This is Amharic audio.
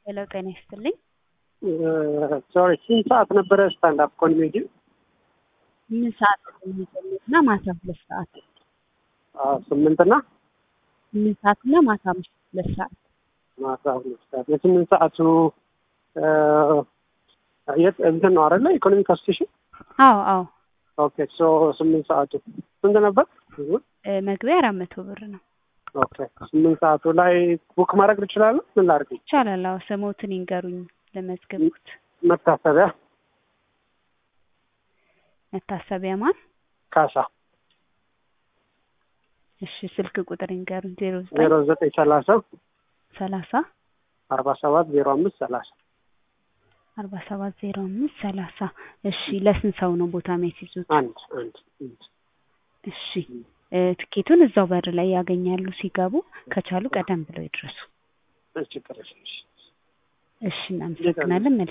ሄሎ ጤና ይስጥልኝ። ሶሪ ስንት ሰዓት ነበረ ስታንዳፕ ኮሜዲ? ምን ሰዓት የሚጀምርና ማታ ሁለት ሰዓት ስምንትና ስምንት ሰዓትና ማታ አምስት ሁለት ሰዓት ማታ ሁለት ሰዓት የስምንት ሰዓቱ የት እንትን ነው አይደለ? ኢኮኖሚ ኮንስቲቱሽን አዎ አዎ ኦኬ ሶ ስምንት ሰዓቱ ስንት ነበር? እ መግቢያ አራት መቶ ብር ነው። ኦኬ ስምንት ሰዓቱ ላይ ቡክ ማድረግ ትችላለህ? ምን ላድርግ? ይቻላል። አዎ ስሞትን ይንገሩኝ ለመዝገቡት። መታሰቢያ መታሰቢያ ማን? ካሳ እሺ ስልክ ቁጥር ይንገሩኝ። ዜሮ ዜሮ ዘጠኝ ዘጠኝ ሰላሳ ሰላሳ አርባ ሰባት ዜሮ አምስት ሰላሳ አርባ ሰባት ዜሮ አምስት ሰላሳ እሺ ለስንት ሰው ነው ቦታ የሚያስይዙት? አንድ አንድ አንድ እሺ እ ትኬቱን እዛው በር ላይ ያገኛሉ ሲገቡ። ከቻሉ ቀደም ብለው ይድረሱ። ችግር የለም። እሺ እናመሰግናለን።